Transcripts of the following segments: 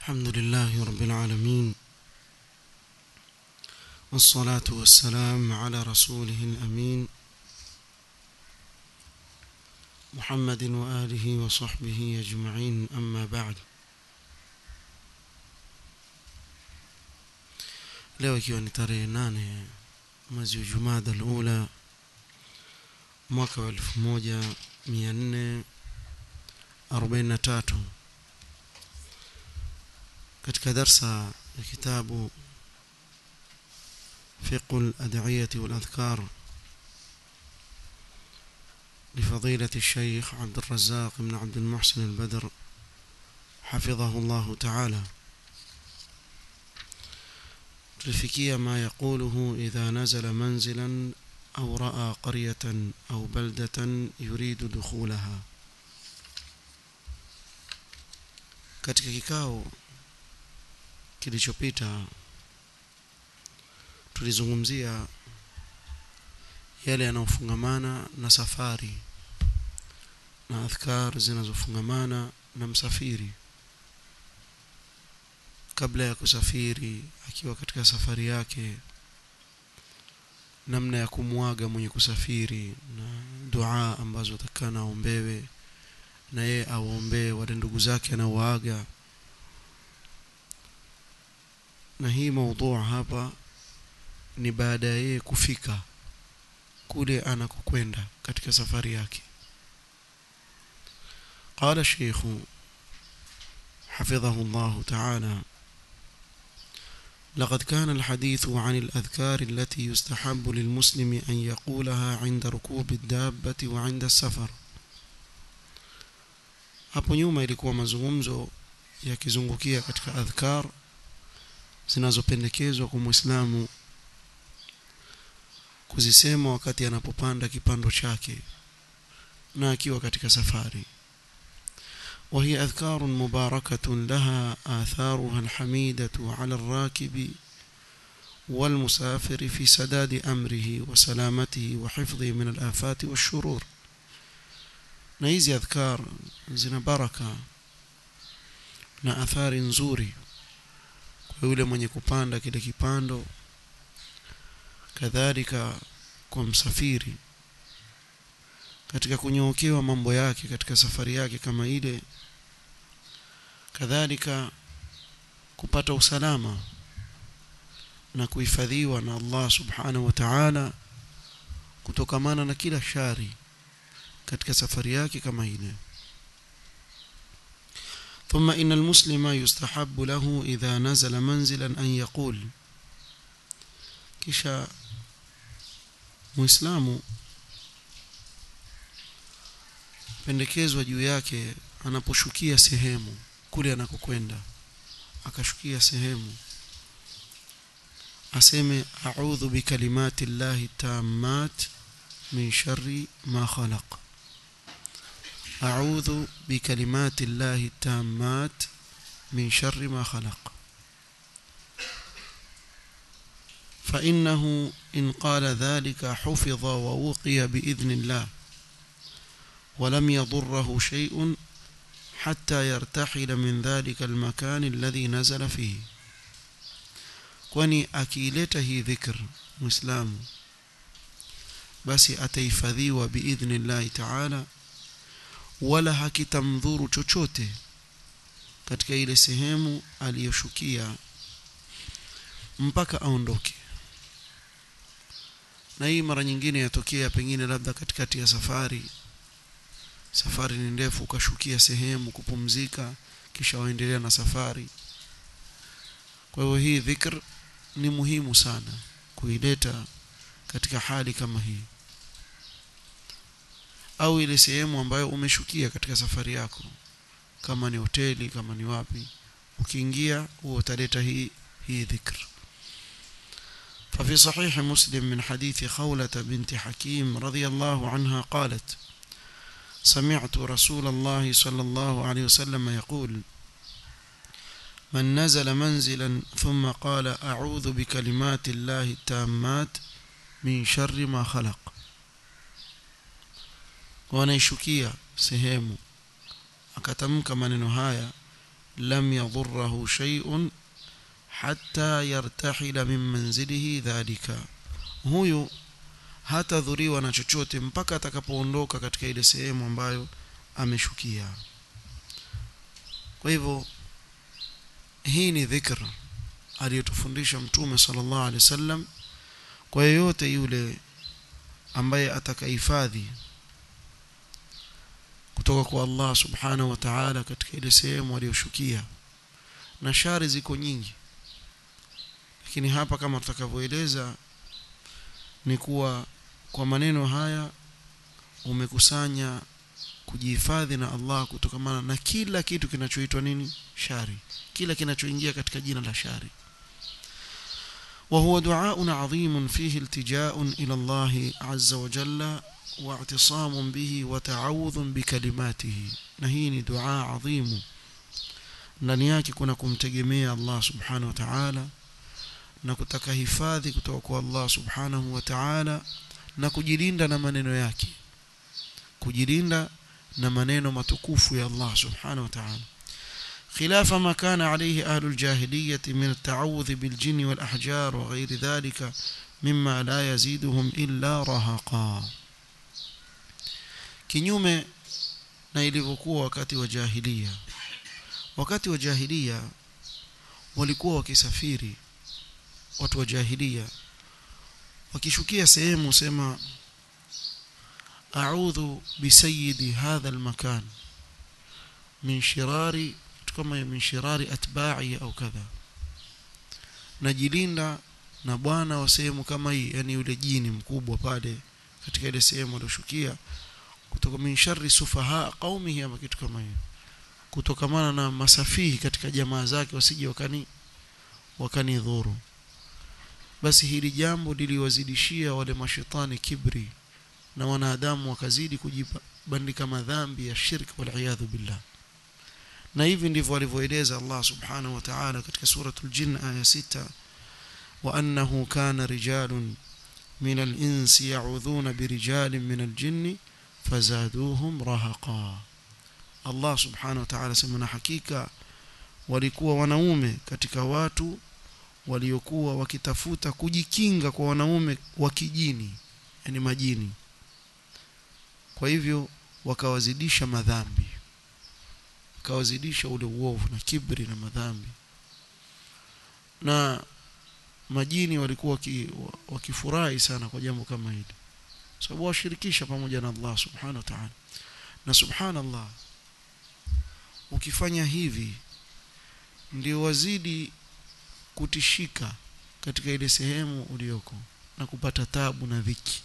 الحمد لله رب العالمين والصلاة والسلام على رسوله الأمين محمد وآله وصحبه أجمعين أما بعد leo ikiwa ni tarehe nane mwezi wa jumada alula mwaka wa elfu moja mia nne arobaini na tatu katika darsa ya kitabu فقه الأدعية والأذكار لفضيلة الشيخ عبد الرزاق بن عبد المحسن البدر حفظه الله تعالى تلفكي ما يقوله إذا نزل منزلا أو رأى قرية أو بلدة يريد دخولها katika kikao kilichopita tulizungumzia yale yanayofungamana na safari na adhkar zinazofungamana na msafiri kabla ya kusafiri akiwa katika safari yake namna ya kumwaga mwenye kusafiri na dua ambazo atakana aombewe na yeye awaombee wale ndugu zake anaoaga na hii maudhu hapa ni baada ya yeye kufika kule anakokwenda katika safari yake قال الشيخ حفظه الله تعالى لقد كان الحديث عن الأذكار التي يستحب للمسلم أن يقولها عند ركوب الدابة وعند السفر hapo nyuma ilikuwa mazungumzo yakizungukia katika adhkar zinazopendekezwa kwa muislamu kuzisema wakati anapopanda kipando chake na akiwa katika safari وهي أذكار مباركة لها آثارها الحميدة على الراكب والمسافر في سداد أمره وسلامته وحفظه من الآفات والشرور نيزي أذكار زنا بركة na athari nzuri kwa yule mwenye kupanda kile kipando kadhalika kwa msafiri katika kunyookewa mambo yake katika safari yake kama ile kadhalika kupata usalama na kuhifadhiwa na Allah subhanahu wa ta'ala kutokamana na kila shari katika safari yake kama ile ثم إن المسلم يستحب له إذا نزل منزلا أن يقول kisha muislamu pendekezwa juu yake anaposhukia sehemu kule anakokwenda akashukia sehemu aseme a'udhu bikalimati llahi tammat min sharri ma khalaq a'udhu bikalimati llahi tammat min sharri ma khalaq فإنه إن قال ذلك حفظ ووقي بإذن الله ولم يضره شيء حتى يرتحل من ذلك المكان الذي نزل فيه kwani akiileta hii dhikr muislamu basi atahifadhiwa biidhnillahi taala wala hakitamdhuru chochote katika ile sehemu aliyoshukia mpaka aondoke na hii mara nyingine yatokea pengine labda katikati ya safari safari ni ndefu ukashukia sehemu kupumzika kisha waendelea na safari kwa hiyo hii dhikr ni muhimu sana kuileta katika hali kama hii au ile sehemu ambayo umeshukia katika safari yako kama ni hoteli kama ni wapi ukiingia huo utaleta hii hii dhikr ففي صحيح مسلم من حديث خولة بنت حكيم رضي الله عنها قالت سمعت رسول الله صلى الله عليه وسلم يقول من نزل منزلا ثم قال أعوذ بكلمات الله التامات من شر ما خلق wanaishukia sehemu akatamka maneno haya لم يضره شيء حتى يرتحل من منزله ذلك huyu hatadhuriwa na chochote mpaka atakapoondoka katika ile sehemu ambayo ameshukia kwa hivyo hii ni dhikr aliyotufundisha mtume sallallahu alaihi wasallam kwa yeyote yule ambaye atakahifadhi kutoka kwa Allah subhanahu wa ta'ala katika ile sehemu aliyoshukia na shari ziko nyingi lakini hapa kama tutakavyoeleza ni kuwa kwa maneno haya umekusanya kujihifadhi na Allah kutokamana na kila kitu kinachoitwa nini shari kila kinachoingia katika jina la shari وهو دعاء عظيم فيه التجاء إلى الله عز وجل واعتصام به وتعوذ بكلماته نهيني دعاء عظيم ndani yake kuna kumtegemea Allah subhanahu wa ta'ala na kutaka hifadhi kutoka kwa Allah subhanahu wa ta'ala na kujilinda na maneno yake kujilinda na maneno matukufu ya Allah subhanahu wa ta'ala خلاف ما كان عليه أهل الجاهلية من التعوذ بالجن والأحجار وغير ذلك مما لا يزيدهم إلا رهقا kinyume na ilivyokuwa wakati wa jahilia wakati wa jahilia walikuwa wakisafiri watu wa jahilia wakishukia sehemu sema a'udhu bisayidi hadha almakan min shirari kama min shirari atba'i au kadha najilinda na bwana wa sehemu kama hii yani yule jini mkubwa pale katika ile sehemu aliyoshukia kutoka min sharri sufaha qaumihi ama kitu kama hiyo kutokamana na masafihi katika jamaa zake wasije wakani wakani dhuru basi hili jambo liliwazidishia wale mashetani kibri na wanadamu wakazidi kujibandika madhambi ya shirk wal iyadhu billah na hivi ndivyo alivyoeleza Allah subhanahu wa ta'ala katika suratul jin aya 6 wa annahu kana rijalun min al-insi ya'udhuna birijalin min al-jinni fazaduhum rahaqa Allah subhanahu wa ta'ala sema na hakika walikuwa wanaume katika watu waliokuwa wakitafuta kujikinga kwa wanaume wa kijini yani majini kwa hivyo wakawazidisha madhambi wakawazidisha ule uovu na kibri na madhambi na majini walikuwa wakifurahi sana kwa jambo kama hili sababu washirikisha pamoja na Allah subhanahu wa ta'ala na subhanallah ukifanya hivi ndio wazidi kutishika katika ile sehemu ulioko na kupata tabu na dhiki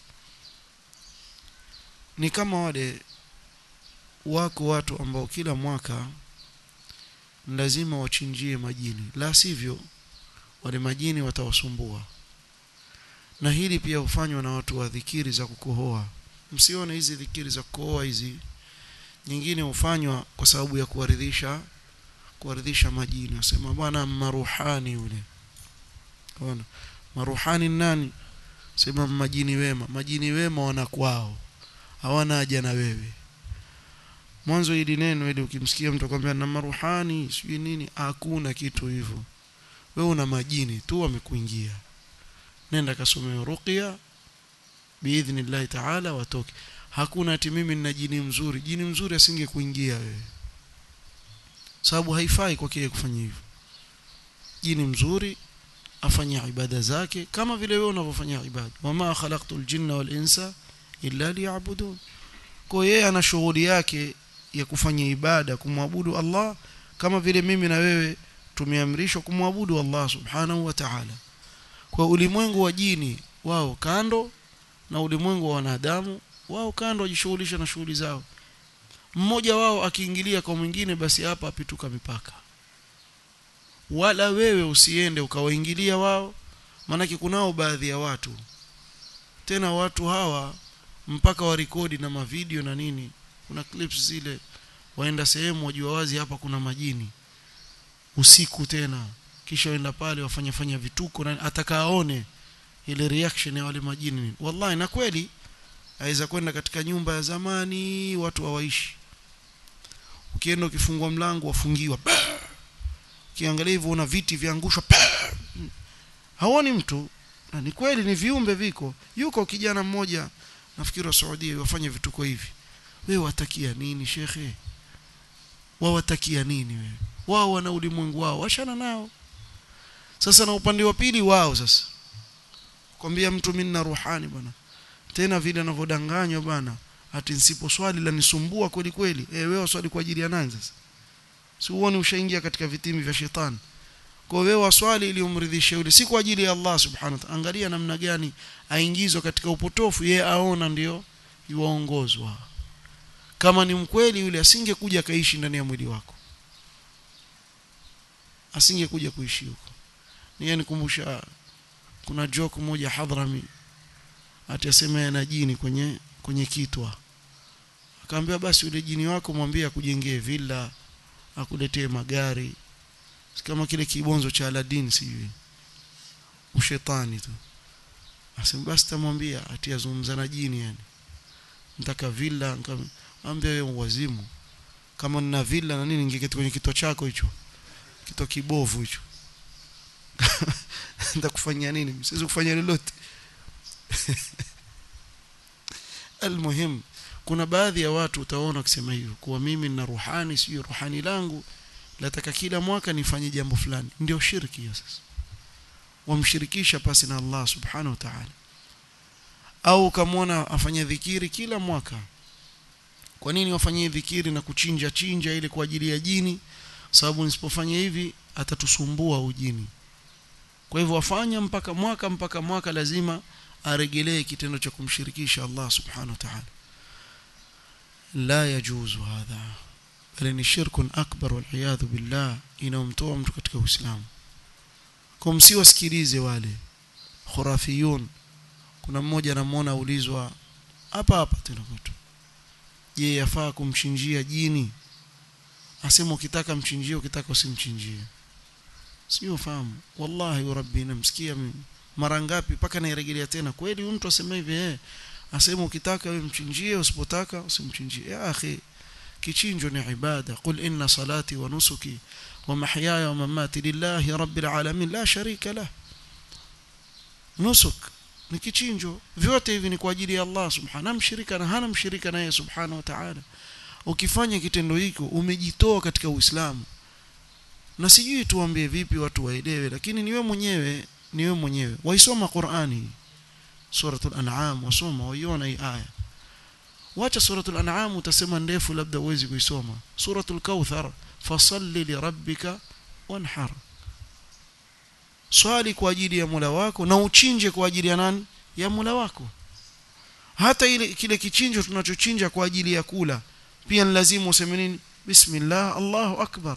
ni kama wale wako watu ambao kila mwaka lazima wachinjie majini la sivyo wale majini watawasumbua na hili pia hufanywa na watu wa dhikiri za kukohoa msione hizi dhikiri za kukohoa hizi nyingine hufanywa kwa sababu ya kuwaridhisha kuwaridhisha majini wasema bwana maruhani yule ona maruhani nani sema majini wema majini wema wanakwao hawana haja na wewe mwanzo hili neno ili ukimsikia mtu akwambia na maruhani sijui nini hakuna kitu hivyo wewe una majini tu wamekuingia nenda kasome ruqya biidhnillah taala watoke hakuna ati mimi nina jini mzuri jini mzuri asingekuingia wewe sababu haifai kwa kile kufanya hivyo jini mzuri afanye ibada zake kama vile wewe unavyofanya ibada wama khalaqtul jinna wal insa illa liya'budun kwa yeye ana shughuli yake ya kufanya ibada kumwabudu Allah kama vile mimi na wewe tumeamrishwa kumwabudu Allah subhanahu wa ta'ala kwa ulimwengu wa jini wao kando na ulimwengu wa wanadamu wao kando wajishughulisha na shughuli zao mmoja wao akiingilia kwa mwingine basi hapa apituka mipaka wala wewe usiende ukawaingilia wao maanake kunao baadhi ya watu tena watu hawa mpaka warekodi na mavideo na nini kuna clips zile waenda sehemu wajua wazi hapa kuna majini usiku tena kisha waenda pale wafanya fanya vituko na atakaone ile reaction ya wale majini nini wallahi na kweli aweza kwenda katika nyumba ya zamani watu hawaishi ukienda ukifungua mlango wafungiwa kiangalia hivyo una viti viangushwa haoni mtu na ni kweli ni viumbe viko yuko kijana mmoja nafikiri wa Saudi wafanye vituko hivi wewe watakia nini shekhe wao watakia nini wewe wao wana ulimwengu wao washana nao sasa na upande wa pili wao sasa kwambia mtu mimi na ruhani bwana tena vile anavyodanganywa bwana ati nsipo swali la nisumbua kweli kweli eh wewe swali kwa ajili ya nani sasa si uone ushaingia katika vitimi vya shetani kwa wewe waswali ili umridhishe yule si kwa ajili ya Allah subhanahu wa ta'ala angalia namna gani aingizwa katika upotofu yeye aona ndio yuwaongozwa kama ni mkweli yule asingekuja kaishi ndani ya mwili wako asingekuja kuishi huko niye nikumbusha kuna joke moja Hadrami atasema yana jini kwenye kwenye kitwa akaambia basi yule jini wako mwambie akujengee villa akuletee magari kama kile kibonzo cha Aladdin sijui ushetani tu asema basi tamwambia atiazungumza na jini yani nataka villa ambia wewe wazimu kama nina villa na nini ningeketi kwenye kito chako hicho kito kibovu hicho nitakufanyia nini siwezi kufanya lolote almuhim kuna baadhi ya watu utaona kusema hivyo kuwa mimi nina ruhani sio ruhani langu nataka kila mwaka nifanye jambo fulani ndio shirki hiyo sasa wamshirikisha pasi na Allah subhanahu wa ta'ala au ukamwona afanye dhikiri kila mwaka kwa nini wafanyie dhikiri na kuchinja chinja ile kwa ajili ya jini sababu nisipofanya hivi atatusumbua ujini kwa hivyo wafanya mpaka mwaka mpaka mwaka lazima aregelee kitendo cha kumshirikisha Allah subhanahu wa ta'ala la yajuzu hadha bali ni shirkun akbar wal iyadhu billah inaomtoa mtu katika uislamu kwa msiwasikilize wale khurafiyun kuna mmoja anamuona ulizwa hapa hapa tena kwetu je yafaa kumchinjia jini asema ukitaka mchinjie ukitaka usimchinjie sio fahamu wallahi rabbi namsikia mara ngapi paka nairejelea tena kweli mtu asema hivi eh asema ukitaka wewe mchinjie usipotaka usimchinjie ya akhi kichinjo ni ibada qul inna salati wa nusuki wa mahyaya wa mamati lillahi rabbil alamin la sharika lah nusuk ni kichinjo vyote hivi ni kwa ajili ya Allah subhanahu mshirika na hana mshirika naye subhanahu wa ta'ala ukifanya kitendo hiko umejitoa katika uislamu na sijui tuambie vipi watu waelewe lakini niwe mwenyewe niwe mwenyewe waisoma Qur'ani suratul an'am wasoma waiona hii aya wacha suratul an'am utasema ndefu labda uwezi kuisoma suratul kauthar fasalli lirabbika wanhar swali kwa ajili ya Mola wako na uchinje kwa ajili ya nani ya Mola wako hata ile kile kichinjo tunachochinja kwa ajili ya kula pia ni lazima useme nini bismillah Allahu akbar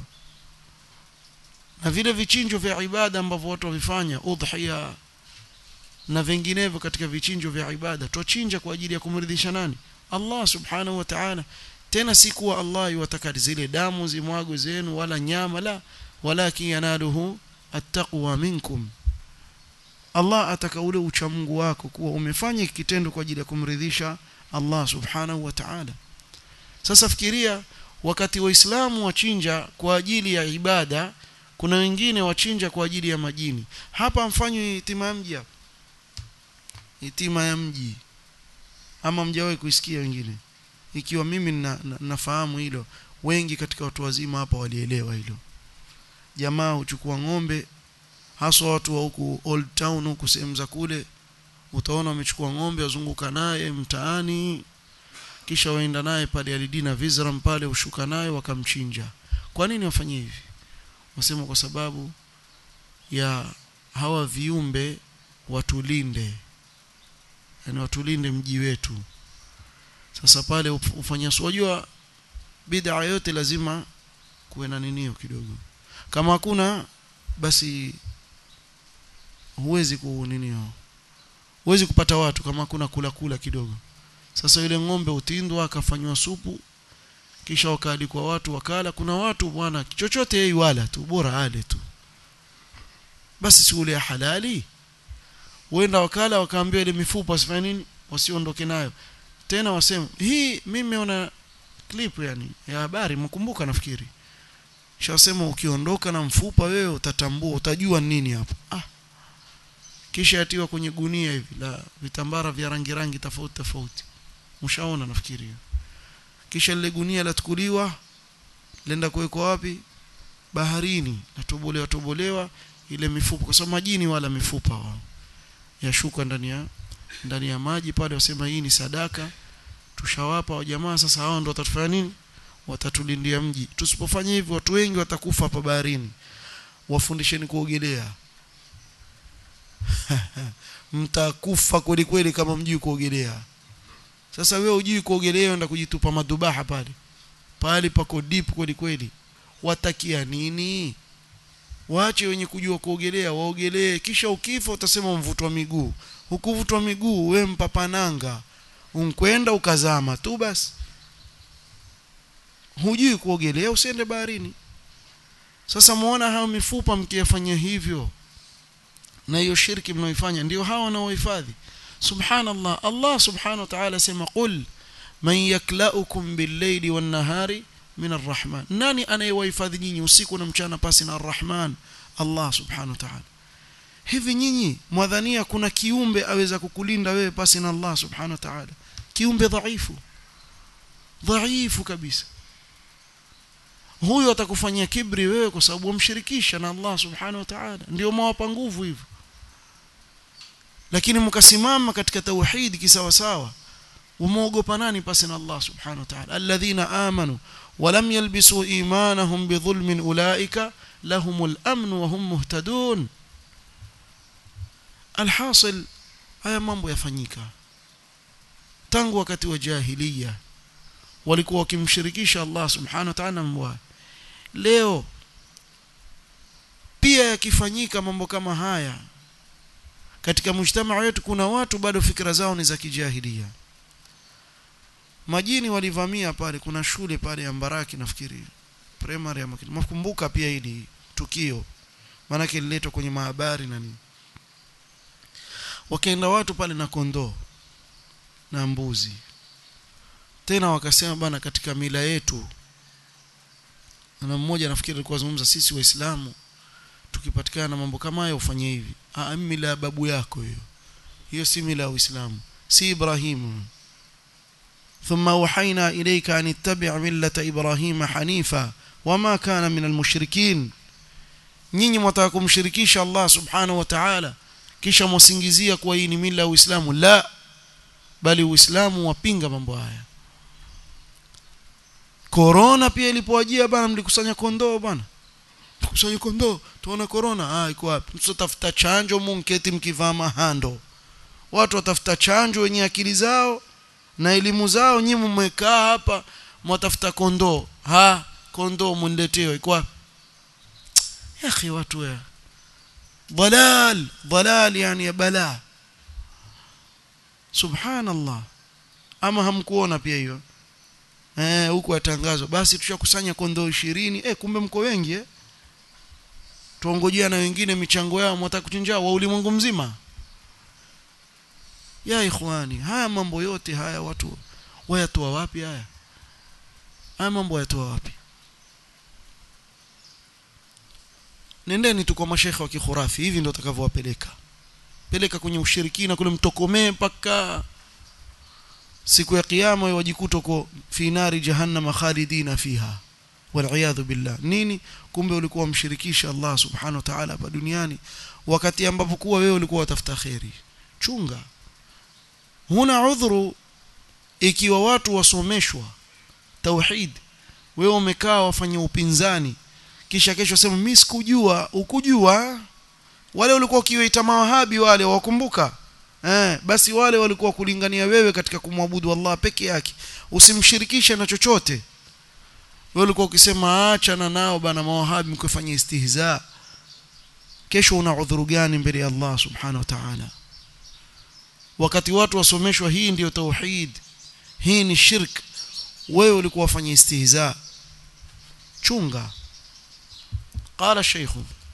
na vile vichinjo vya ibada ambavyo watu wavifanya udhiya na vinginevyo katika vichinjo vya ibada twachinja kwa ajili ya kumridhisha nani Allah subhanahu wa ta'ala tena si kuwa Allah yuwataka zile damu zimwagwe zenu wala nyama la walakin yanaluhu attaqwa minkum Allah ataka ule uchamungu wako kuwa umefanya kitendo kwa ajili ya kumridhisha Allah subhanahu wa ta'ala sasa fikiria wakati waislamu wachinja kwa ajili ya ibada kuna wengine wachinja kwa ajili ya majini hapa mfanywe itima ya mji hapa itima ya mji ama mjawahi kuisikia wengine ikiwa mimi na, na, nafahamu hilo wengi katika watu wazima hapa walielewa hilo jamaa huchukua ng'ombe haswa watu wa huku old town huku sehemu za kule utaona wamechukua ng'ombe wazunguka naye mtaani kisha waenda naye pale alidina vizram pale ushuka naye wakamchinja kwa nini wafanye hivi wasema kwa sababu ya hawa viumbe watulinde yani watulinde mji wetu sasa pale ufanya unajua bid'a yote lazima kuwe na ninio kidogo kama hakuna basi huwezi ku ninio huwezi kupata watu kama hakuna kula kula kidogo sasa yule ng'ombe utindwa akafanywa supu kisha wakaalikwa watu wakala kuna watu bwana chochote yeye wala tu bora ale tu basi si ule halali wenda wakala wakaambiwa ile mifupa wasifanye nini wasiondoke nayo tena wasema hii mimi nimeona clip yani ya habari mkumbuka nafikiri shasema ukiondoka na mfupa wewe utatambua utajua nini hapo ah kisha yatiwa kwenye gunia hivi la vitambara vya rangi rangi tofauti tofauti mshaona nafikiri kisha lile gunia latukuliwa lenda kuwekwa wapi baharini natobolewa tobolewa ile mifupa kwa sababu majini wala mifupa wao yashuka ndani ya ndani ya maji pale wasema hii ni sadaka tushawapa wa jamaa sasa hao ndio watatufanya nini watatulindia mji tusipofanya hivyo watu wengi watakufa hapa baharini wafundisheni kuogelea mtakufa kweli kweli kama mjui kuogelea sasa wewe hujui kuogelea unaenda kujitupa madhubaha pale pale pako deep kweli kweli watakia nini waache wenye kujua kuogelea waogelee kisha ukifa utasema mvutwa miguu hukuvutwa miguu we mpapananga unkwenda ukazama tu basi hujui kuogelea usiende baharini sasa muona hao mifupa mkiyafanya hivyo na hiyo shirki mnaoifanya ndio hawa wanaohifadhi subhanallah Allah subhanahu wa ta'ala sema qul man yaklaukum bil-layli wan-nahari min ar-rahman nani anayewahifadhi nyinyi usiku na mchana pasi na ar-rahman Allah subhanahu wa ta'ala hivi nyinyi mwadhania kuna kiumbe aweza kukulinda wewe pasi na Allah subhanahu wa ta'ala kiumbe dhaifu dhaifu kabisa huyo atakufanyia kibri wewe kwa sababu umshirikisha na Allah subhanahu wa ta'ala ndio mwapa nguvu hivyo lakini mkasimama katika tauhid kisawasawa umeogopa nani pasi na Allah subhanahu wa ta'ala alladhina amanu ولم يلبسوا إيمانهم بظلم أولئك لهم الأمن وهم مهتدون الحاصل haya mambo yafanyika tangu wakati wa jahiliya walikuwa wakimshirikisha Allah subhanahu wa ta'ala mbwa leo pia yakifanyika mambo kama haya katika mujtamaa wetu kuna watu bado fikra zao ni za kijahilia majini walivamia pale kuna shule pale ya Mbaraki nafikiri primary ama makumbuka pia hili tukio maana liletwa kwenye mahabari na nini wakaenda watu pale na kondoo na mbuzi tena wakasema bana katika mila yetu na mmoja nafikiri alikuwa zungumza sisi waislamu tukipatikana na mambo kama hayo ufanye hivi ah mila ya babu yako hiyo hiyo si mila ya uislamu si ibrahimu ثم أوحينا إليك أن اتبع ملة إبراهيم حنيفا وما كان من المشركين nyinyi mwataka kumshirikisha Allah subhanahu wa ta'ala kisha mwasingizia kuwa hii ni mila ya Uislamu la bali Uislamu wapinga mambo haya Corona pia ilipowajia bana mlikusanya kondoo bana kusanya kondoo tuona corona ah iko wapi msitafuta chanjo munketi mkivaa mahando watu watafuta chanjo wenye akili zao na elimu zao nyinyi mmekaa hapa mwatafuta kondoo ha kondoo mniletewe kwa ya akhi watu ya dalal dalal yani ya bala subhanallah ama hamkuona pia hiyo eh huko atangazwa basi tushakusanya kondoo 20 eh kumbe mko wengi eh tuongojea na wengine michango yao mwataka kuchinja wa ulimwengu mzima ya ikhwani haya mambo yote haya watu wayatoa wapi haya haya mambo wayatoa wapi nendeni tu kwa mashekhe wa kikhurafi hivi ndio utakavyowapeleka peleka kwenye ushirikina kule mtokomee mpaka siku ya kiyama wajikuta uko fi nari jahannama khalidina fiha waliyadhu billah nini kumbe ulikuwa mshirikisha Allah subhanahu wa ta'ala hapa duniani wakati ambapo kuwa wewe ulikuwa watafuta khairi chunga huna udhuru ikiwa watu wasomeshwa tauhid wewe umekaa wafanya upinzani kisha kesho sema mimi sikujua ukujua wale walikuwa ukiwaita mawahabi wale wakumbuka eh basi wale walikuwa kulingania wewe katika kumwabudu Allah peke yake usimshirikishe na chochote wewe ulikuwa ukisema achana nao bana mawahabi mkifanya istihza kesho una udhuru gani mbele ya Allah subhanahu wa ta'ala wakati watu wasomeshwa hii ndiyo tauhid hii ni shirk wewe ulikuwa wafanya istihza chunga قال الشيخ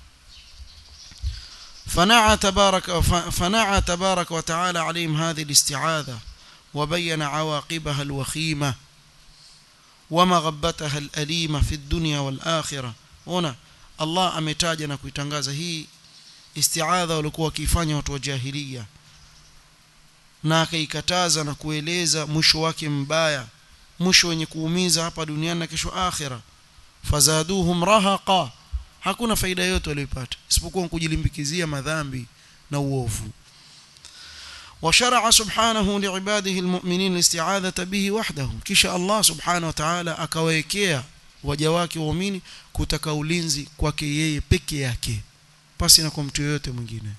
فنعى تبارك فنعى تبارك وتعالى عليهم هذه الاستعاذة وبين عواقبها الوخيمة ومغبتها الأليمة في الدنيا والآخرة ona Allah ametaja na kuitangaza hii isti'adha walikuwa wakiifanya watu wa jahiliya na akaikataza na kueleza mwisho wake mbaya mwisho wenye kuumiza hapa duniani na kesho akhira fazaduhum rahaqa hakuna faida yote waliyopata isipokuwa kujilimbikizia madhambi na uovu وشرع سبحانه لعباده المؤمنين الاستعاذة به وحده kisha Allah subhanahu wa ta'ala akawekea waja wake waumini kutaka ulinzi kwake yeye peke yake pasi na kwa mtu yoyote mwingine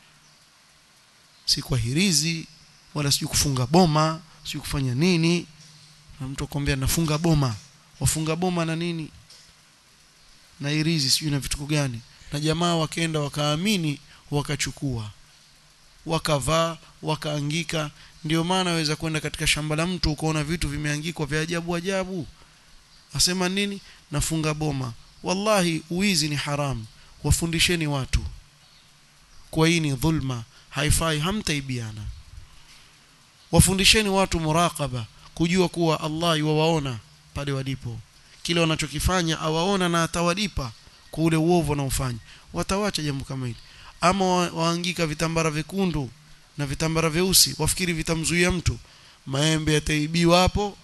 si kwa hirizi wala sijui kufunga boma sijui kufanya nini na mtu akwambia nafunga boma wafunga boma na nini na hirizi sijui na vitu gani na jamaa wakaenda wakaamini wakachukua wakavaa wakaangika ndio maana waweza kwenda katika shamba la mtu ukaona vitu vimeangikwa vya ajabu ajabu asema nini nafunga boma wallahi uizi ni haramu wafundisheni watu kwa hii ni dhulma haifai hamtaibiana wafundisheni watu muraqaba kujua kuwa Allah yuwaona pale walipo kile wanachokifanya awaona na atawalipa kwa ule uovu wanaofanya watawacha jambo kama hili ama waangika vitambara vyekundu na vitambara vyeusi wafikiri vitamzuia mtu maembe yataibiwa hapo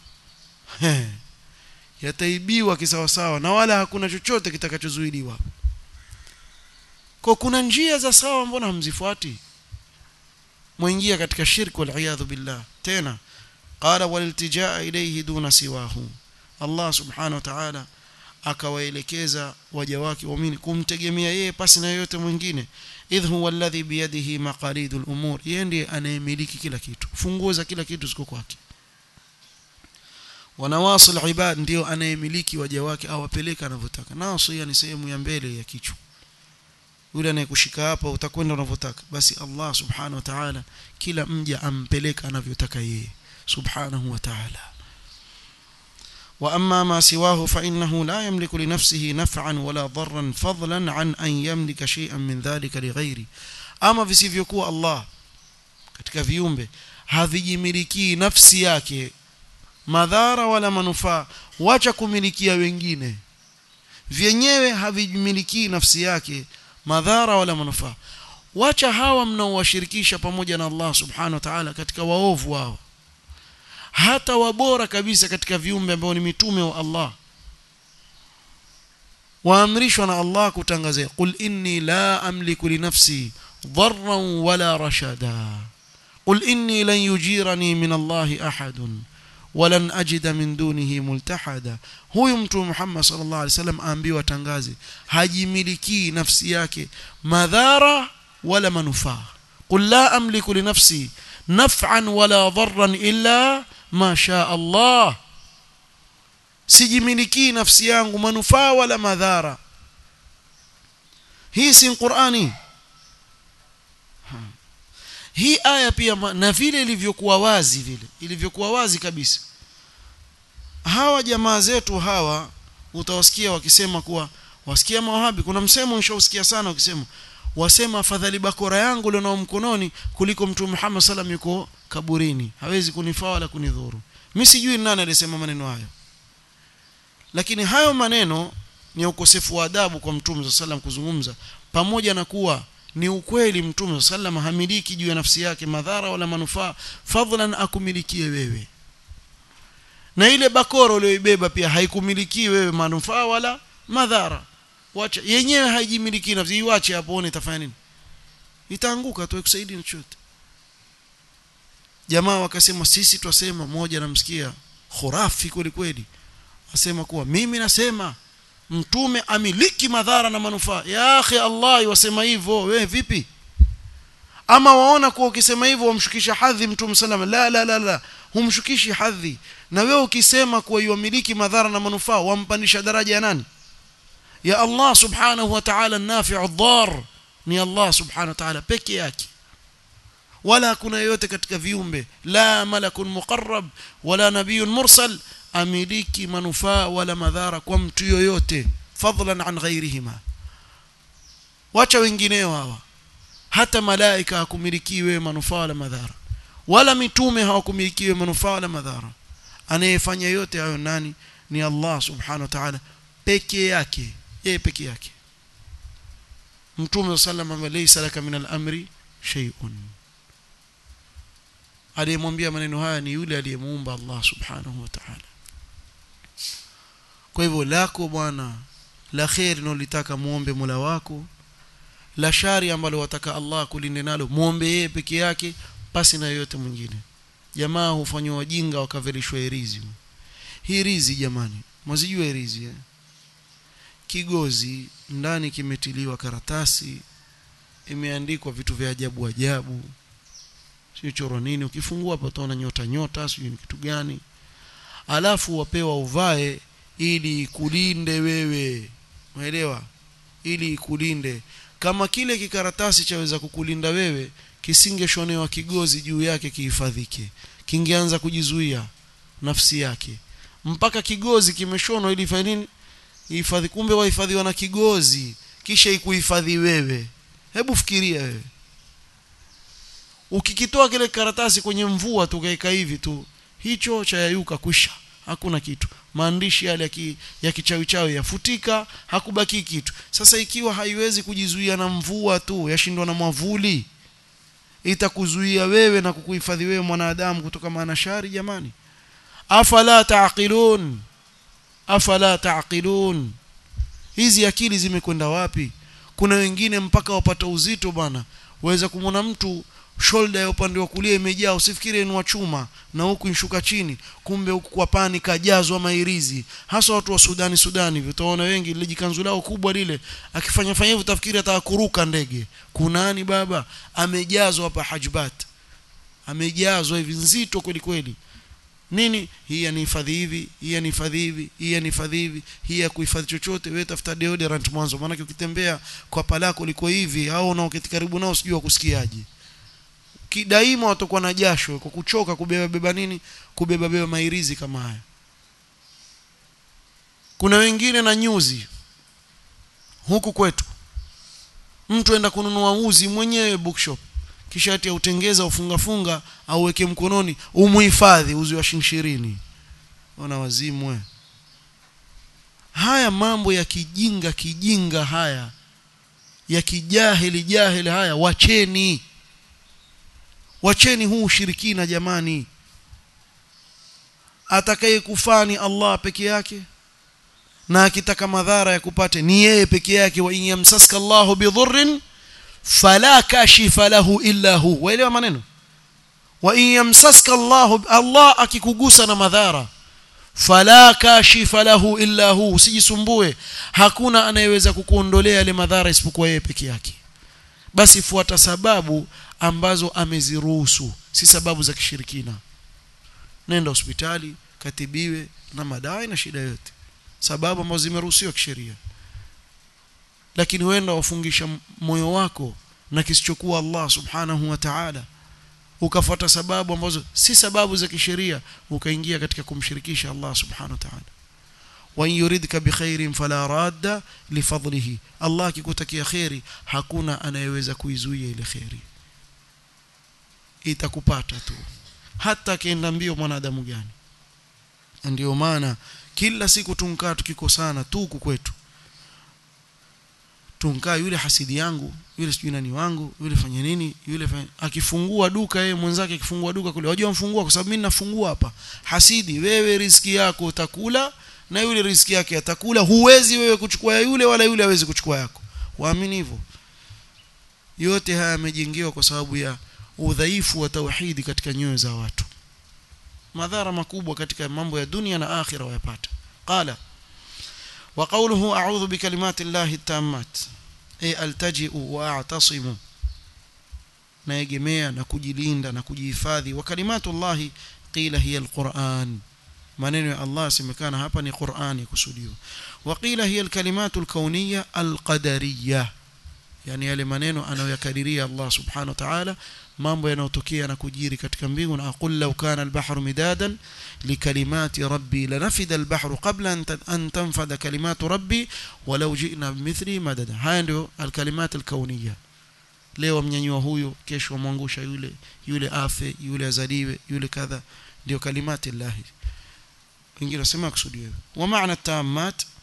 yataibiwa kisawasawa na wala hakuna chochote kitakachozuiliwa kwa kuna njia za sawa mbona hamzifuati mwingia katika shirki wal billah tena qala waliltijaa ilayhi duna siwahu Allah subhanahu wa ta'ala akawaelekeza waja wake waamini kumtegemea yeye pasi na yote mwingine idh huwa alladhi biyadihi maqalidul umur yeye ndiye anayemiliki kila kitu funguo za kila kitu ziko kwake wanawasil ibad ndio anayemiliki waja wake awapeleka anavyotaka nasia ni sehemu ya mbele ya kichwa yule anayekushika hapa utakwenda unavyotaka basi Allah subhanahu wa ta'ala kila mja ampeleka anavyotaka yeye subhanahu wa ta'ala واما ما سواه فانه لا يملك لنفسه نفعا ولا ضرا فضلا عن ان يملك شيئا من ذلك لغيره اما visivyokuwa Allah katika viumbe havijimiliki nafsi yake madhara wala manufaa wacha kumilikia wengine vyenyewe havijimiliki nafsi yake madhara wala manufaa wacha hawa mnaowashirikisha pamoja na Allah subhanahu wa ta'ala katika waovu wao hata wabora kabisa katika viumbe ambao ni mitume wa Allah waamrishwa na Allah kutangazia qul inni la amliku li nafsi dharran wala rashada qul inni lan yujirani min Allah ahadun walan ajida min dunihi multahada huyu mtu Muhammad sallallahu alaihi wasallam aambiwa tangaze hajimiliki nafsi yake madhara wala manufaa qul la amliku li nafsi naf'an wala dharran illa ma sha Allah sijimiliki nafsi yangu manufaa wala madhara hii si Qur'ani hii aya pia na vile ilivyokuwa wazi vile ilivyokuwa wazi kabisa hawa jamaa zetu hawa utawasikia wakisema kuwa wasikia mawahabi kuna msemo nishausikia sana ukisema wasema afadhali bakora yangu leo mkononi kuliko mtume Muhammad sallam yuko kaburini hawezi kunifaa wala kunidhuru mimi sijui nani alisema maneno hayo lakini hayo maneno ni ukosefu wa adabu kwa mtume sallam kuzungumza pamoja na kuwa ni ukweli mtume sallam hamiliki juu ya nafsi yake madhara wala manufaa fadhlan akumilikie wewe na ile bakora uliyoibeba pia haikumiliki wewe manufaa wala madhara wacha yenyewe haijimiliki nafsi iwache hapo one itafanya nini itaanguka tu ikusaidii chochote jamaa wakasema sisi twasema moja namsikia khurafi kweli kweli asema kuwa mimi nasema mtume amiliki madhara na manufaa ya akhi Allah wasema hivyo wewe vipi ama waona kuwa ukisema hivyo wamshukisha hadhi mtume salama la la la la humshukishi hadhi na wewe ukisema kuwa yuamiliki madhara na manufaa wampandisha daraja ya nani ya Allah subhanahu wa ta'ala nafi'u dhar ni Allah subhanahu wa ta'ala peke yake wala kuna yote katika viumbe la malakun muqarrab wala nabiyyun mursal amiliki manufaa wala madhara kwa mtu yoyote fadlan an ghairihima wacha wengineo hawa hata malaika hakumilikiwe manufaa wala madhara wala mitume hawakumilikiwe manufaa wala madhara anayefanya yote hayo nani ni Allah subhanahu wa ta'ala peke yake yeye peke yake mtume sallam ambaye laysa laka min al-amri shay'un aliyemwambia maneno haya ni yule aliyemuumba Allah subhanahu wa ta'ala kwa hivyo lako bwana la khair unalotaka muombe Mola wako la shari ambalo wataka Allah kulinde nalo muombe yeye peke yake pasi na yote mwingine jamaa hufanywa wajinga wakavelishwa hirizi hii rizi jamani mwazijua hirizi eh? kigozi ndani kimetiliwa karatasi imeandikwa vitu vya ajabu ajabu sio choro nini ukifungua hapo utaona nyota nyota sio ni kitu gani alafu wapewa uvae ili kulinde wewe umeelewa ili ikulinde kama kile kikaratasi chaweza kukulinda wewe kisingeshonewa kigozi juu yake kihifadhike kingeanza kujizuia nafsi yake mpaka kigozi kimeshonwa ili fanye nini ihifadhi kumbe wahifadhiwa na kigozi kisha ikuhifadhi wewe hebu fikiria wewe ukikitoa kile karatasi kwenye mvua tukaeka hivi tu hicho chayayuka kwisha hakuna kitu maandishi yale ya, ki, ya kichawi chawi yafutika hakubaki kitu sasa ikiwa haiwezi kujizuia na mvua tu yashindwa na mwavuli itakuzuia wewe na kukuhifadhi wewe mwanadamu kutoka maana shari jamani afala taqilun afala taqilun hizi akili zimekwenda wapi kuna wengine mpaka wapata uzito bwana waweza kumwona mtu shoulder ya upande wa kulia imejaa usifikiri ni wa chuma na huku inshuka chini kumbe huku kwa pani kajazwa mairizi hasa watu wa Sudani Sudani hivyo utaona wengi lile jikanzu lao kubwa lile akifanya fanya hivyo utafikiri ataka kuruka ndege kunani baba amejazwa hapa hajbat amejazwa hivi nzito kweli kweli nini hii yanihifadhi hivi hii yanihifadhi hivi hii yanihifadhi hivi hii ya kuhifadhi chochote wewe tafuta deodorant mwanzo maana ukitembea kwa palako liko hivi au unaoketi karibu nao sijui kusikiaje kidaima watakuwa na jasho kwa kuchoka kubeba beba nini kubeba beba mairizi kama haya kuna wengine na nyuzi huku kwetu mtu enda kununua uzi mwenyewe bookshop kisha ati autengeza ufunga funga au weke mkononi umuhifadhi uzi wa shilingi ona wazimwe haya mambo ya kijinga kijinga haya ya kijahili jahili haya wacheni wacheni huu ushirikina jamani atakaye kufani Allah peke yake na akitaka madhara ya kupate ni yeye peke yake wa yamsaska Allahu bidhurrin fala kashifa lahu illa hu waelewa maneno wa yamsaska Allahu Allah akikugusa na madhara fala kashifa lahu illa hu usijisumbue hakuna anayeweza kukuondolea yale madhara isipokuwa yeye peke yake basi fuata sababu ambazo ameziruhusu si sababu za kishirikina nenda hospitali katibiwe na madawa na shida yote sababu ambazo zimeruhusiwa kisheria lakini wenda wafungisha moyo wako na kisichokuwa Allah subhanahu wa ta'ala ukafuata sababu ambazo si sababu za kisheria ukaingia katika kumshirikisha Allah subhanahu wa ta'ala wa yuridka bikhairin fala radda lifadlihi Allah akikutakia khairi hakuna anayeweza kuizuia ile khairi itakupata tu hata akienda mbio mwanadamu gani ndio maana kila siku tunkaa tukikosana tu huku kwetu tunkaa yule hasidi yangu yule sijui nani wangu yule fanya nini yule fanya... akifungua duka yeye mwenzake akifungua duka kule wajua mfungua kwa sababu mimi nafungua hapa hasidi wewe riziki yako utakula na yule riziki yake atakula huwezi wewe kuchukua ya yule wala yule hawezi kuchukua yako waamini hivyo yote haya yamejengewa kwa sababu ya udhaifu wa tauhidi katika nyoyo za watu madhara makubwa katika mambo ya dunia na akhira wayapata qala wa qawluhu a'udhu bi kalimati llahi tammat ay altaji'u wa a'tasimu naegemea na kujilinda na kujihifadhi wa kalimatu llahi qila hiya alquran maneno ya Allah yasemekana hapa ni Qur'ani kusudiwa wa qila hiya alkalimatu alkauniyya alqadariyya yani yale maneno anayoyakadiria Allah subhanahu wa ta'ala mambo yanayotokea na kujiri katika mbingu na aqul law kana al-bahru midadan likalimati rabbi lanafida al-bahru qabla an tanfada kalimatu rabbi walau ji'na bimithli madada haya ndio al-kalimat al-kauniyya leo mnyanyua huyo kesho mwangusha yule yule afe yule azaliwe yule kadha ndio kalimati llahi wengine wasema kusudiwa wa maana tammat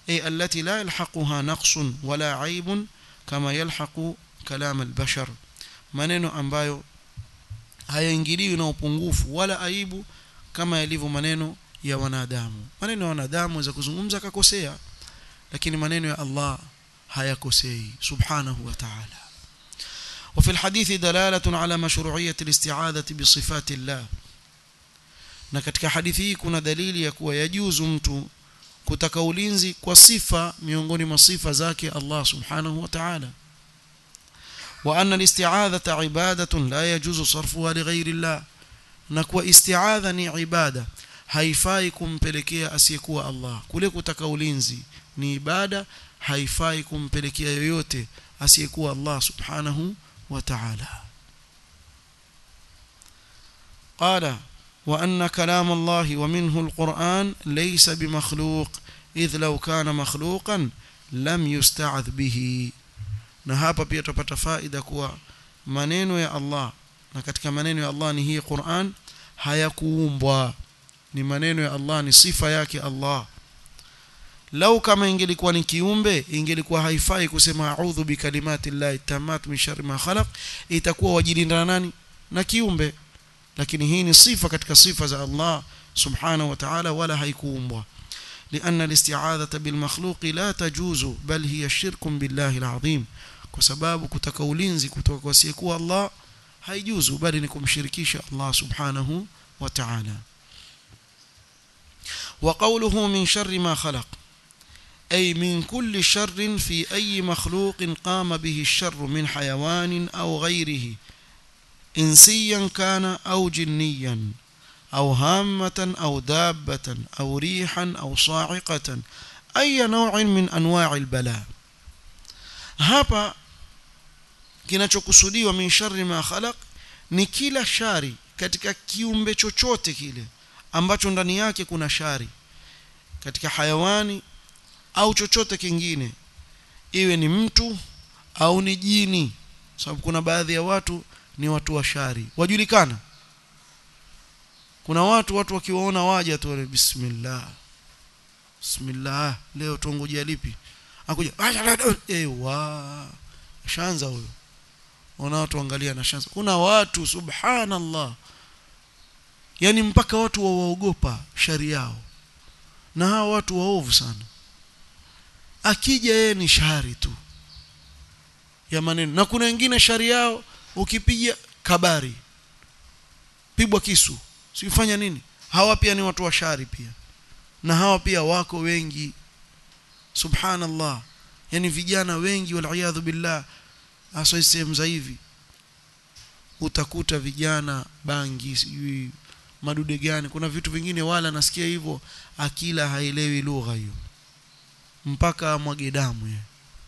أي التي لا يلحقها نقص ولا عيب كما يلحق كلام البشر maneno ambayo hayaingiliwi na upungufu wala aibu kama yalivyo maneno ya wanadamu maneno ya wanadamu za kuzungumza akakosea lakini maneno ya Allah hayakosei subhanahu wa ta'ala وفي الحديث دلالة على مشروعية الاستعاذة بصفات الله na katika hadithi hii kuna dalili ya kuwa yajuzu mtu kutaka ulinzi kwa sifa miongoni mwa sifa zake Allah subhanahu wa ta'ala wa anna al-isti'adhata ibadatun la yajuzu sarfuha li ghayri Allah na kuwa isti'adha ni ibada haifai kumpelekea asiyekuwa Allah kule kutaka ulinzi ni ibada haifai kumpelekea yoyote asiyekuwa Allah subhanahu wa ta'ala qala وأن كلام الله ومنه القرآن ليس بمخلوق إذ لو كان مخلوقا لم يستعذ به na hapa pia tupata faida kuwa maneno ya Allah na katika maneno ya Allah ni hii Qur'an hayakuumbwa ni maneno ya Allah ni sifa yake Allah lau kama ingelikuwa ni kiumbe ingelikuwa haifai kusema a'udhu bikalimati llahi tammat min sharri ma khalaq itakuwa wajilinda nani na kiumbe lakini hii ni sifa katika sifa za Allah subhanahu wa ta'ala wala haikuumbwa لأن الاستعاذة بالمخلوق لا تجوز بل هي شرك بالله العظيم kwa sababu kutaka ulinzi kutoka kwa asiyekuwa Allah haijuzu bali ni kumshirikisha Allah subhanahu wa ta'ala وقوله من شر ما خلق أي من كل شر في أي مخلوق قام به الشر من حيوان أو غيره إنسيا كان أو جنيا أو هامة أو دابة أو ريحا أو صاعقة أي نوع من أنواع البلاء hapa kinachokusudiwa min sharri ma khalaq ni kila shari katika kiumbe chochote kile ambacho ndani yake kuna shari katika hayawani au chochote kingine iwe ni mtu au ni jini sababu kuna baadhi ya watu ni watu wa shari wajulikana kuna watu watu wakiwaona waja tu bismillah bismillah leo tuongojea lipi akuja ewa shanza huyo ona watu angalia na shanza kuna watu subhanallah yani mpaka watu wawaogopa shari yao na hawa watu waovu sana akija yeye ni shari tu ya maneno na kuna wengine shari yao ukipiga kabari pigwa kisu sifanya nini hawa pia ni watu wa shari pia na hawa pia wako wengi subhanallah yani vijana wengi waliyadhu billah hasa sehemu za hivi utakuta vijana bangi sijui madude gani kuna vitu vingine wala nasikia hivyo akila haelewi lugha hiyo mpaka amwage damu yeye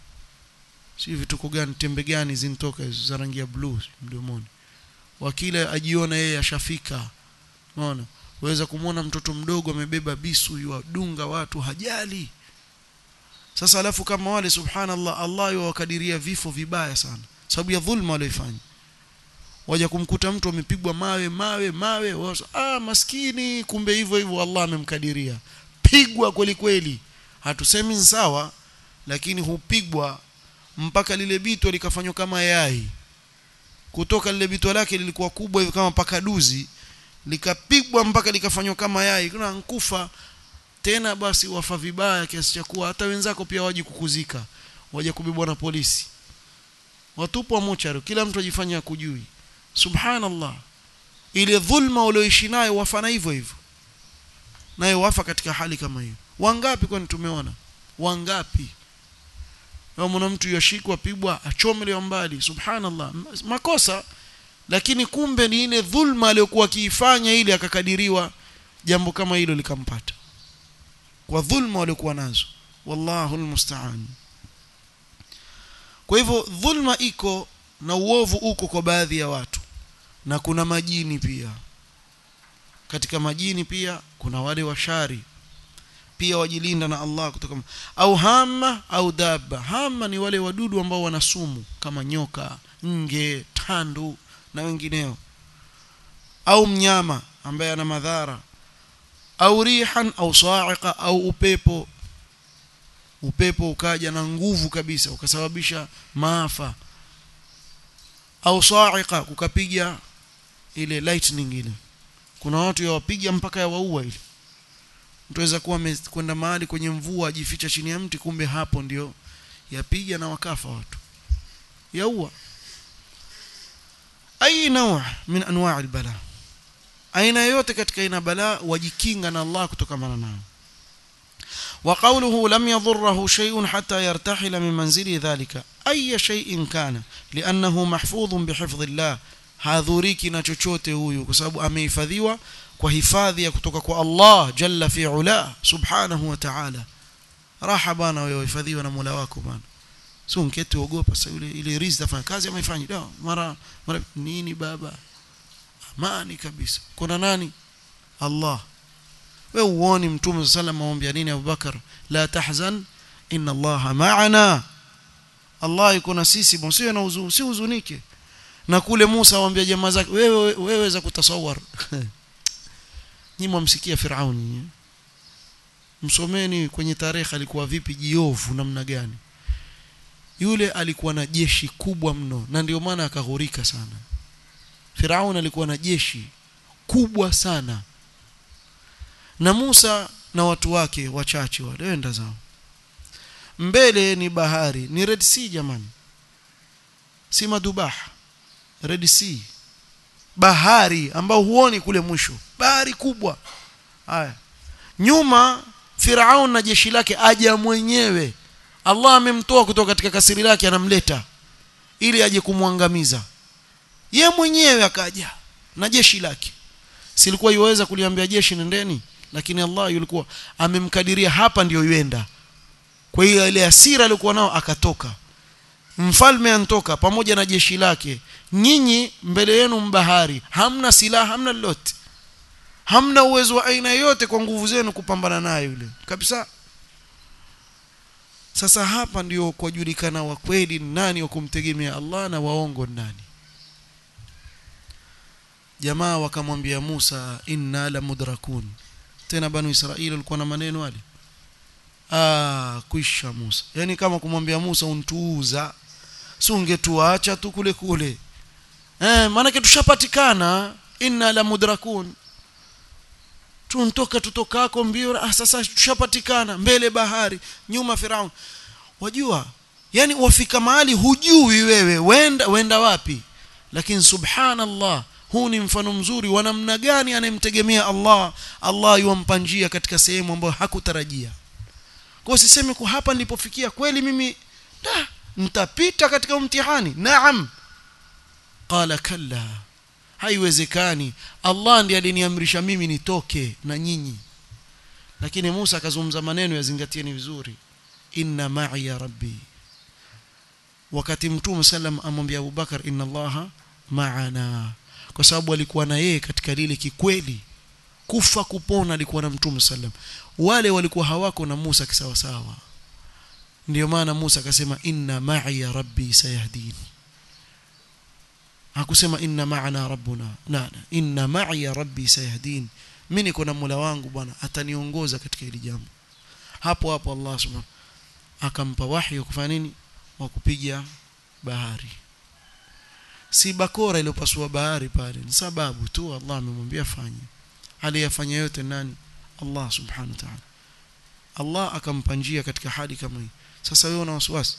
si vituko gani tembe gani zinatoka hizo za rangi ya blue mdomoni wakila ajiona yeye ashafika unaona waweza kumwona mtoto mdogo amebeba bisu yuadunga watu hajali sasa alafu kama wale subhanallah Allah yuwakadiria vifo vibaya sana sababu ya dhulma walioifanya waja kumkuta mtu amepigwa mawe mawe mawe wasa, ah maskini kumbe hivyo hivyo Allah amemkadiria pigwa kweli kweli hatusemi sawa lakini hupigwa mpaka lile bito likafanywa kama yai kutoka lile bito lake lilikuwa kubwa hivi kama pakaduzi likapigwa mpaka likafanywa kama yai kuna nkufa tena basi wafa vibaya kiasi cha kuwa hata wenzako pia waje kukuzika waje kubebwa na polisi watupwa mochari kila mtu ajifanya kujui subhanallah ile dhulma ulioishi nayo wafana hivyo hivyo nayo wafa katika hali kama hiyo wangapi kwani tumeona wangapi mwana mtu yashikwa pigwa achomelewa mbali subhanallah makosa lakini kumbe ni ile dhulma aliyokuwa akiifanya ile akakadiriwa jambo kama hilo likampata kwa dhulma waliokuwa nazo wallahu almusta'an kwa hivyo dhulma iko na uovu uko kwa baadhi ya watu na kuna majini pia katika majini pia kuna wale washari pia wajilinda na Allah kutoka au hama au dabba hama ni wale wadudu ambao wana sumu kama nyoka nge tandu na wengineo au mnyama ambaye ana madhara au rihan au sa'iqa au upepo upepo ukaja na nguvu kabisa ukasababisha maafa au sa'iqa kukapiga ile lightning ile kuna watu yawapiga mpaka yawaua ile mtu aweza kuwa kwenda mahali kwenye mvua ajificha chini ya mti kumbe hapo ndio yapiga na wakafa watu yaua ai nawa min anwa' albala aina yote katika aina bala wajikinga na Allah kutokana nayo وقوله لم يضره شيء حتى يرتحل من منزل ذلك أي شيء كان لأنه محفوظ بحفظ الله hadhuriki na chochote huyu kwa sababu amehifadhiwa kwa hifadhi ya kutoka kwa Allah jalla fi ula subhanahu wa ta'ala raha bana wewe hifadhiwa na Mola wako bana sio mkete uogopa sasa yule ile riziki afanya kazi ama ifanye dawa mara mara nini baba amani kabisa kuna nani Allah wewe uone mtume sallam aombea nini Abubakar la tahzan inna Allah ma'ana Allah yuko na sisi msio na huzuni si huzunike na kule Musa awaambia jamaa zake wewe wewe za kutasawar nyinyi mmsikia Firauni msomeni kwenye tarehe alikuwa vipi jiovu namna gani yule alikuwa na jeshi kubwa mno na ndio maana akaghurika sana Firauni alikuwa na jeshi kubwa sana na Musa na watu wake wachache walienda zao mbele ni bahari ni Red Sea jamani si madubah Red Sea bahari ambao huoni kule mwisho bahari kubwa haya nyuma Firaun na jeshi lake aja mwenyewe Allah amemtoa kutoka katika kasiri lake anamleta ili aje kumwangamiza ye mwenyewe akaja na jeshi lake silikuwa iweza kuliambia jeshi nendeni lakini Allah yulikuwa amemkadiria hapa ndiyo yuenda kwa hiyo ile hasira aliyokuwa nao akatoka mfalme antoka pamoja na jeshi lake nyinyi mbele yenu mbahari hamna silaha hamna lolote hamna uwezo wa aina yote kwa nguvu zenu kupambana naye yule kabisa sasa hapa ndio kujulikana wa kweli nani wa kumtegemea Allah na waongo nani jamaa wakamwambia Musa inna la mudrakun tena banu Israeli walikuwa na maneno wale ah kuisha Musa yani kama kumwambia Musa untuuza si ungetuacha tu kule kule eh maana tushapatikana inna la mudrakun tuntoka tutokako mbio ah sasa tushapatikana mbele bahari nyuma Firaun wajua yani wafika mahali hujui wewe wenda wenda wapi lakini subhanallah huu ni mfano mzuri wa namna gani anemtegemea Allah Allah yuampa njia katika sehemu ambayo hakutarajia kwa siseme kwa hapa nilipofikia kweli mimi da nitapita katika mtihani naam qala kalla haiwezekani Allah ndiye aliniamrisha mimi nitoke na nyinyi lakini Musa akazungumza maneno yazingatieni vizuri inna ma'i ya rabbi wakati mtume sallam amwambia Abubakar inna Allah ma'ana kwa sababu alikuwa na yeye katika lile kikweli kufa kupona alikuwa na mtume sallam wale walikuwa hawako na Musa kisawa sawa ndio maana Musa akasema inna ma'i ya rabbi sayahdini hakusema inna ma'ana rabbuna la inna ma'i ya rabbi sayahdin mimi niko na Mola wangu bwana ataniongoza katika hili jambo hapo hapo Allah subhanahu akampa wahi kufanya nini wa kupiga bahari si bakora iliyopasua bahari pale ni sababu tu Allah amemwambia fanye aliyafanya yote nani Allah subhanahu wa ta'ala Allah akampa njia katika hali kama hii sasa wewe una wasiwasi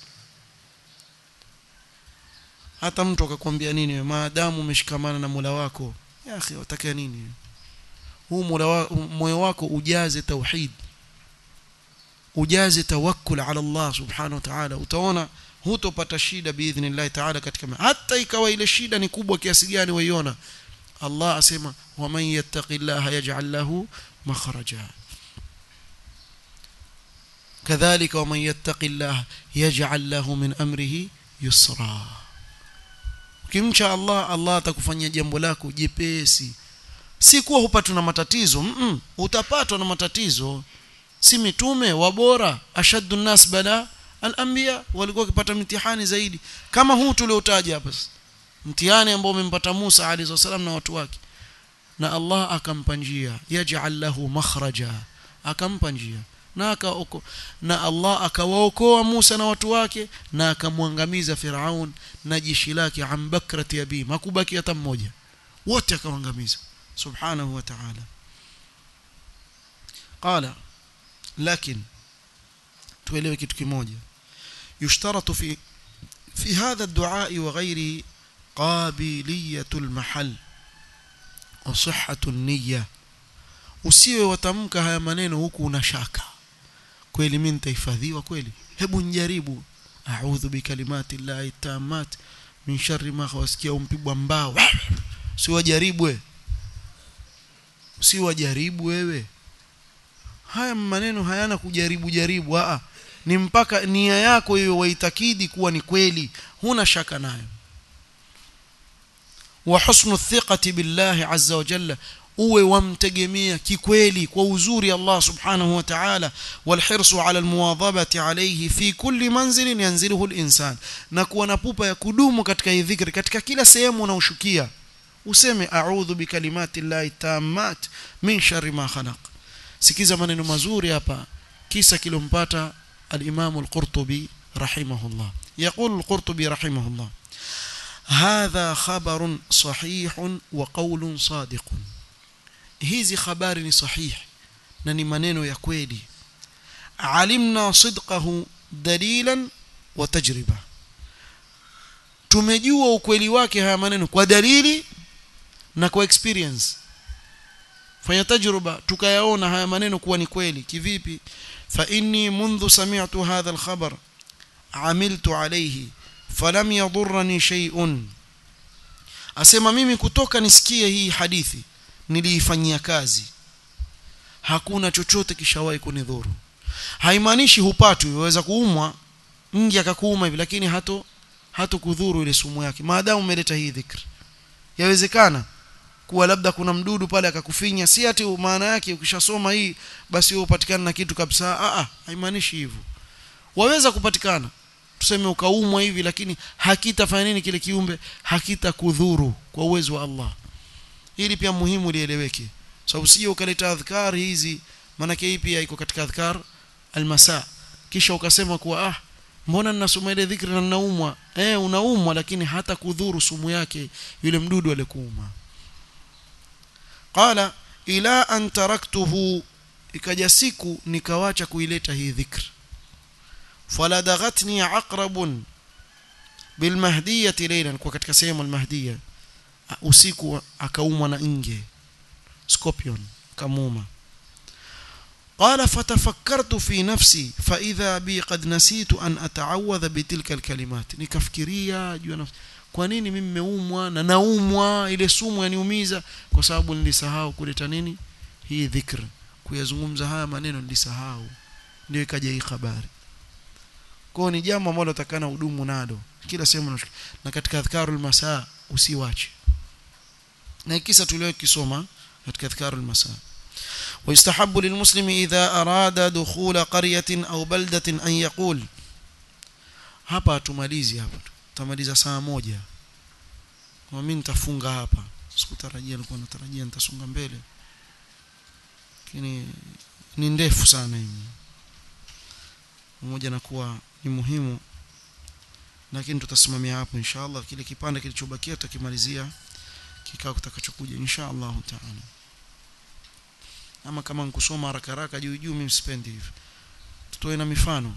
hata mtu akakwambia nini maadamu umeshikamana na Mola wako ya akhi utaka nini huu Mola moyo wako ujaze tauhid ujaze tawakkul ala Allah subhanahu wa ta'ala utaona hutopata shida biidhnillah ta'ala katika hata ikawa ile shida ni kubwa kiasi gani waiona Allah asema waman yattaqillaha yaj'al lahu makhraja kadhalika waman yattaqillaha yaj'al lahu min amrihi yusra ukimcha Allah Allah atakufanyia jambo lako jepesi si kuwa hupatwa na matatizo mm -mm, utapatwa na matatizo si mitume wabora ashaddu nas bala al-anbiya walikuwa wakipata mtihani zaidi kama huu tuliotaja hapa mtihani ambao umempata Musa alayhi wasallam na watu wake na Allah akampa njia yaj'al lahu makhraja akampa njia na akaoko na Allah akawaokoa Musa na watu wake na akamwangamiza Firaun na jeshi lake ambakrati abim hakubaki hata mmoja wote akawaangamiza subhanahu wa ta'ala qala lakini tuelewe kitu kimoja yushtaratu fi fi hadha ad-du'a wa ghairihi qabiliyatu al-mahall wa sihhatu an-niyya usiwe watamka haya maneno huku una shaka kweli mimi nitahifadhiwa kweli hebu njaribu a'udhu bikalimati llahi tammat min sharri ma khawasikia umpigwa mbao si wajaribu wewe si wajaribu wewe haya maneno hayana kujaribu jaribu a ni mpaka nia yako hiyo waitakidi kuwa ni kweli huna shaka nayo wa husnu thiqati billahi azza wa jalla uwe wamtegemea kikweli kwa uzuri Allah subhanahu wa ta'ala walhirsu ala almuwadhabati alayhi fi kulli manzilin yanziluhu alinsan na kuwa na pupa ya kudumu katika hii dhikri katika kila sehemu unaoshukia useme a'udhu bikalimati llahi tammat min sharri ma khalaq sikiza maneno mazuri hapa kisa kilompata al-Imam al-Qurtubi rahimahullah يقول القرطبي رحمه الله هذا خبر صحيح وقول صادق hizi habari ni sahihi na ni maneno ya kweli alimna sidqahu dalilan wa tajriba tumejua ukweli wake haya maneno kwa dalili na kwa experience fanya tajruba tukayaona haya maneno kuwa ni kweli kivipi fa inni mundu sami'tu hadha al-khabar amiltu alayhi falam yadurrani shay'un asema mimi kutoka nisikie hii hadithi niliifanyia kazi hakuna chochote kishawahi kunidhuru haimaanishi hupatwi waweza kuumwa ngi akakuuma hivi lakini hato hato kudhuru ile sumu yake maadamu umeleta hii dhikri yawezekana kuwa labda kuna mdudu pale akakufinya si ati maana yake ukishasoma hii basi wewe upatikana na kitu kabisa a a haimaanishi hivyo waweza kupatikana tuseme ukaumwa hivi lakini hakitafanya nini kile kiumbe hakitakudhuru kwa uwezo wa Allah hili pia muhimu lieleweke sababu so, sije ukaleta adhkar hizi maana hii pia iko katika adhkar almasa kisha ukasema kuwa ah mbona ninasoma ile dhikri na ninaumwa eh unaumwa lakini hata kudhuru sumu yake yule mdudu alikuuma qala ila an taraktuhu ikaja siku nikawacha kuileta hii dhikri faladaghatni aqrabun bilmahdiyati laylan kwa katika sehemu almahdiyah usiku akaumwa na nge scorpion kamuma قال فتفكرت في نفسي فإذا بي قد نسيت أن أتعوذ بتلك الكلمات nikafikiria juu nafsi kwa nini mimi nimeumwa na naumwa ile sumu yaniumiza kwa sababu nilisahau kuleta nini hii dhikr kuyazungumza haya maneno nilisahau ndio ikaja hii habari kwa ni jambo ambalo utakana hudumu nalo kila sehemu na katika adhkarul masaa usiwache na kisa tuliyokisoma katika adhkarul masaa ويستحب للمسلم إذا أراد دخول قرية أو بلدة أن يقول hapa tumalizi hapa tutamaliza saa moja kwa mimi nitafunga hapa sikutarajia nilikuwa natarajia nitasonga mbele lakini ni ndefu sana hii pamoja na kuwa ni muhimu lakini tutasimamia hapo inshallah kile kipande kilichobakia tutakimalizia kikao kitakachokuja inshallah taala ama kama nikusoma haraka haraka juu juu mimi sipendi hivi tutoe na mifano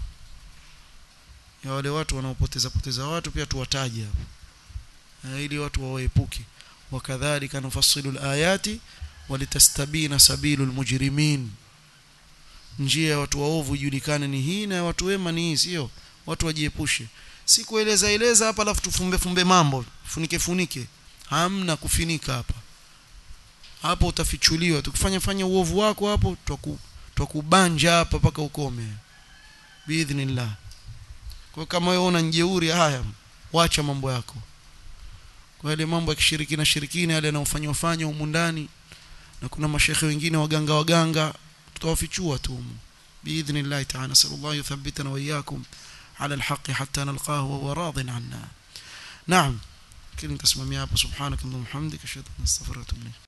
ya wale watu wanaopoteza poteza watu pia tuwataje hapo ili watu wawaepuke wakadhalika nufassilu alayati walitastabina sabilul mujrimin njia ya watu waovu ijulikane ni hii na watu wema ni hii sio watu wajiepushe si kueleza eleza hapa alafu tufumbe fumbe mambo funike funike hamna kufinika hapa hapo utafichuliwa tukifanya fanya uovu wako hapo twakubanja hapa paka ukome biidhnillah kwa kama wewe una njeuri haya wacha mambo yako kwa ile mambo ya kishirikina shirikina yale yanayofanywa fanywa humu ndani na kuna mashekhe wengine waganga waganga tutawafichua tu biidhnillah ta'ala sallallahu yuthabbitana wa iyyakum على الحق حتى نلقاه وهو راض عنا نعم كلمة تسمى سبحانك اللهم وبحمدك اشهد ان لا اله الا انت استغفرك واتوب اليك